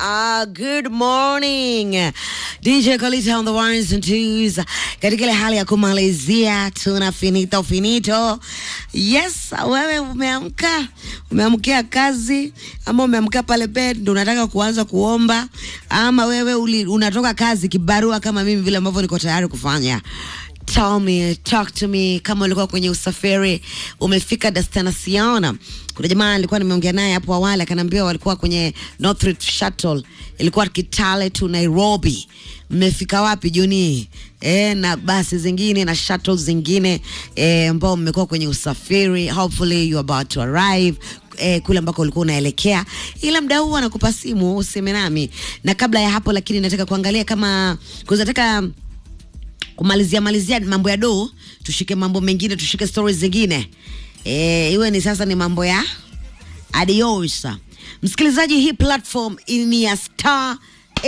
Uh, good morning DJ Kolita on the ones and twos. Katika ile hali ya kumalizia tuna finito finito. Yes, wewe umeamka, umeamkia kazi ama umeamka pale bed ndo unataka kuanza kuomba ama wewe uli, unatoka kazi kibarua kama mimi vile ambavyo niko tayari kufanya. Tell me, talk to me kama ulikuwa kwenye usafiri umefika destination. Kuna jamaa alikuwa nimeongea naye hapo awali akaniambia walikuwa kwenye Northridge Shuttle ilikuwa Kitale to Nairobi. Mmefika wapi Juni? E, na basi zingine na shuttles zingine e, ambao mmekuwa kwenye usafiri. Hopefully you are about to arrive eh, kule ambako ulikuwa unaelekea, ila mda huu anakupa simu useme nami. Na kabla ya hapo, lakini nataka kuangalia kama kuzataka kumalizia malizia mambo ya do, tushike mambo mengine, tushike stories zingine e, iwe ni sasa ni mambo ya adios. Msikilizaji, hii platform ni ya star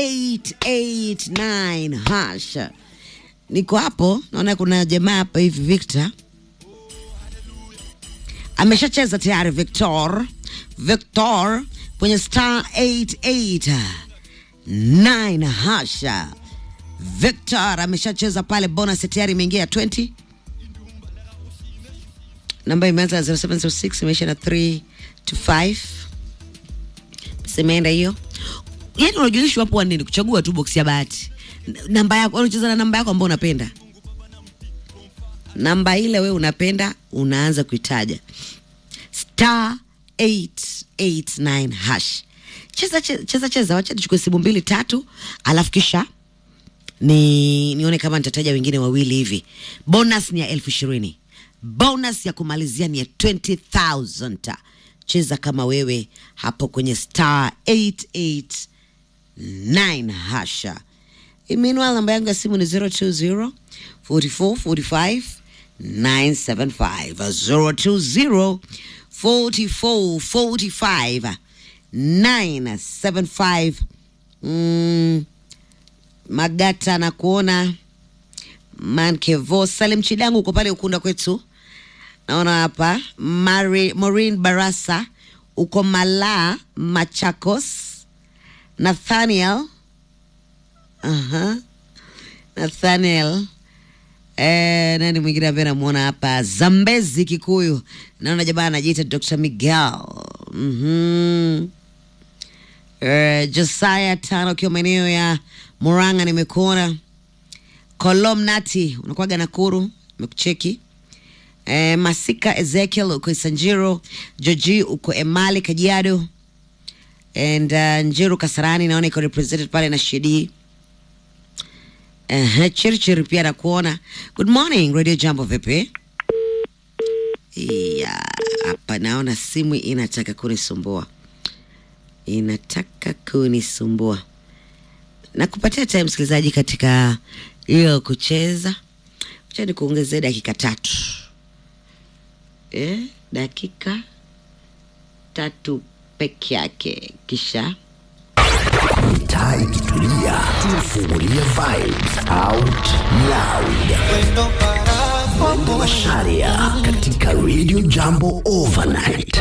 889 hash. Niko hapo, naona kuna jamaa hapa hivi Victor ameshacheza tayari. Victor Victor kwenye star 889 hasha Victor ameshacheza pale, bonus tayari imeingia 20. Namba imeanza 0706 imeisha na 3 to 5. Simeenda hiyo. Yaani unajulishwa hapo nini? Kuchagua tu box ya bahati. N- Namba yako, unacheza na namba yako ambayo unapenda. Namba ile wewe unapenda unaanza kuitaja. Star 889 hash. Cheza cheza cheza, cheza. Wacha tuchukue simu mbili tatu, alafu kisha ni nione kama nitataja wengine wawili hivi. Bonus ni ya elfu ishirini. Bonus ya kumalizia ni ya 20,000. Cheza kama wewe hapo kwenye star 889 hasha. Meanwhile, namba yangu ya simu ni 020 44 45 975 020 44 45 975 mm. Magata na kuona Mankevo Salim Chidangu uko pale Ukunda kwetu, naona hapa Mari, Maureen Barasa uko Malaa Machakos, Nathaniel Aha. Nathaniel eh, nani mwingine ambaye namuona hapa Zambezi Kikuyu, naona jamaa anajiita Dr. Miguel mhm Eh, Josiah tano ukiwa maeneo ya Murang'a nimekuona. Kolom Nati unakwaga Nakuru nimekucheki. Eh, Masika Ezekiel uko Isanjiro, Joji uko Emali Kajiado. And uh, Njiru Kasarani naona iko represented pale na Shedi. Uh, Chirichiri pia nakuona. Good morning Radio Jambo vipi? Yeah, hapa naona simu inataka kunisumbua inataka kunisumbua na kupatia time msikilizaji katika hiyo kucheza acha ni kuongezea dakika tatu eh, dakika tatu peke yake kisha Mitaa ikitulia, tunafungulia vibes out loud. Mwendo wa Sharia katika Radio Jambo Overnight.